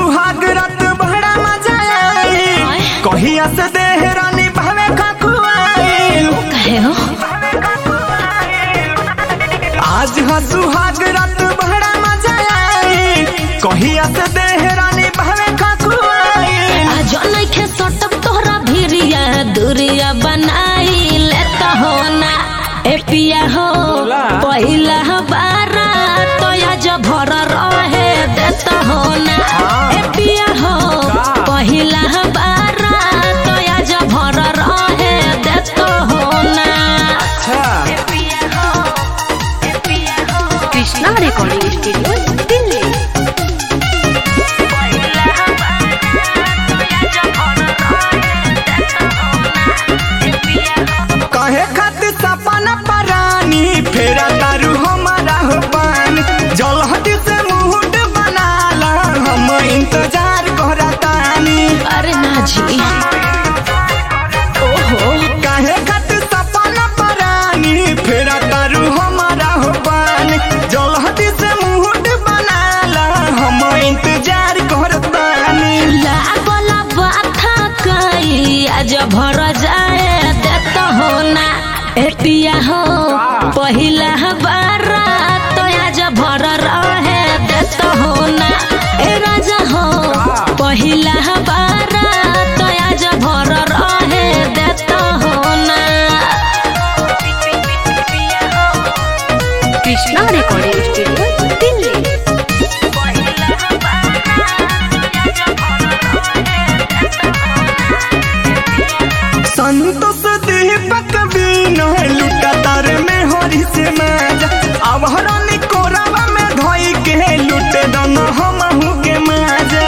सुहाग रात बड़ा मजा आई कहिया से देहरानी भावे खकुआई कहे हो आज हा सुहाग रात बड़ा मजा आई कहिया से देहरानी भावे खकुआई आज नइखे सटक तोहरा भिरिया दूरिया बनाई लेता हो ना ए पिया हो पहिला बारा तो आज भर रहे देता हो ना ए पिया हो पहिला बारा तो आज भर रहे देता हो ना अच्छा कृष्णा रिकॉर्डिंग स्टूडियो दिल्ली कहे खातिर सपना परानी फेरा तारू हमारा हो पानी जलहटी से मुहूर्त बनाला हम इंतजार करतानी अरे ना जी ओहो काहे खातिर सपना परानी फेरा तारू हमारा हो पानी जलहटी से मुहूर्त बनाला हम इंतजार करतानी लागल बाथा कई आज भर जाए देता हो ना ए पिया हो पहिला बारा तो आज भर रहे देता हो ना ए राजा हो पहिला बारा तो आज भर रहे देता हो ना कृष्णा रिकॉर्डिंग स्टूडियो दिल्ली संतोष दीपक बीन लुटा तार में हरी से माजा अब हरानी कोरावा में धोई के लुटे दोनों हमहू के माजा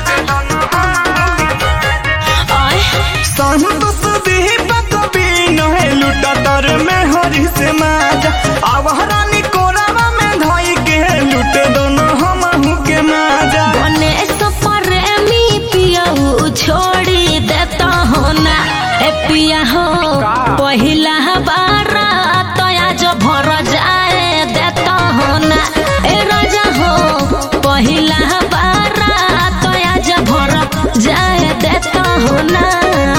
आय संतोष दीपक बीन लुटा तार में हरी से माजा अब हरानी कोरावा में धोई के लुटे दोनों हमहू के माजा गणेश प्रेमी पियऊ छोड़ी देता हो ना ए पिया हो पहिला बारा तो आज भर जाए देता हो ना ए राजा हो पहिला बारा तो आज भर जाए देता हो ना